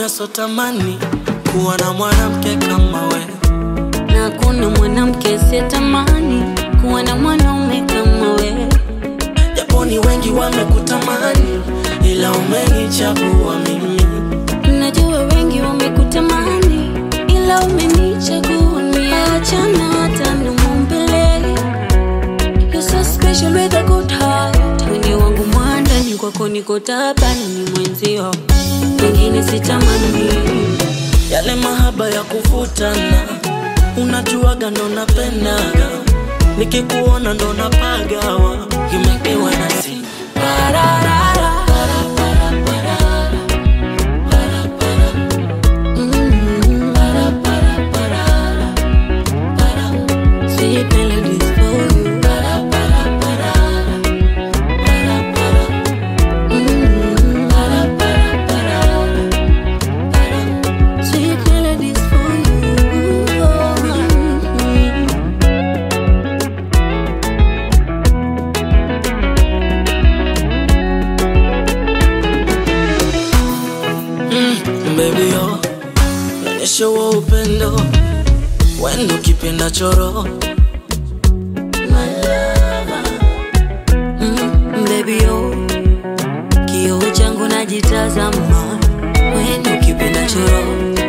hakuna sotamani kuwa na mwanamke kama we na kuna mwanamke sitamani kuwa na mwanaume kama we. japo ni wengi wamekutamani ila umenichagua mimi Najua wengi wamekutamani, ila umenichagua mimi. Achana hata na mumbele, you're so special with a good heart. Wini wangu mwandani kwako niko tabani, ni mwenzio wengine sitamani. yale mahaba ya kuvutana unajuaga ndo napendaga nikikuona ndo napagawa you make me wanna sing Pararara. Mm. Sweet melodies for you. Mm. Sweet melodies for you. baby yo naonyesha huo upendo wendo kipenda choro Mm, baby yo kioo changu najitazama wenu kipenda choro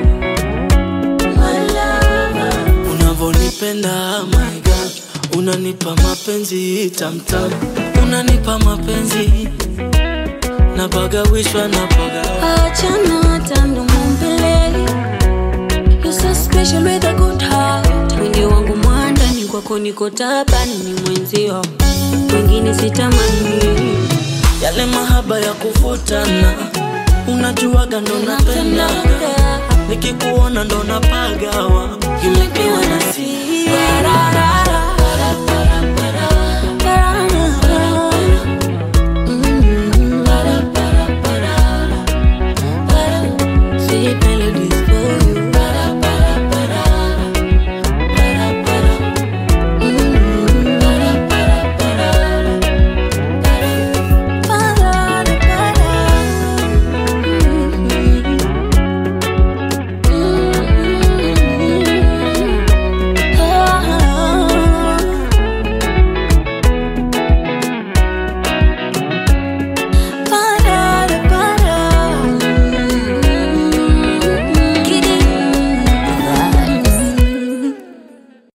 unavonipenda my God unanipa mapenzi tamtam unanipa mapenzi napagawishwa napaga achana hata ndomombele You're so special with a good heart windi wangu mwandani kwako niko tabani ni mwenzio wengine sitamani yale mahaba ya kuvutana unajuaga ndo napendaga nikikuona ndo napagawa you make me wanna sing. Pararara.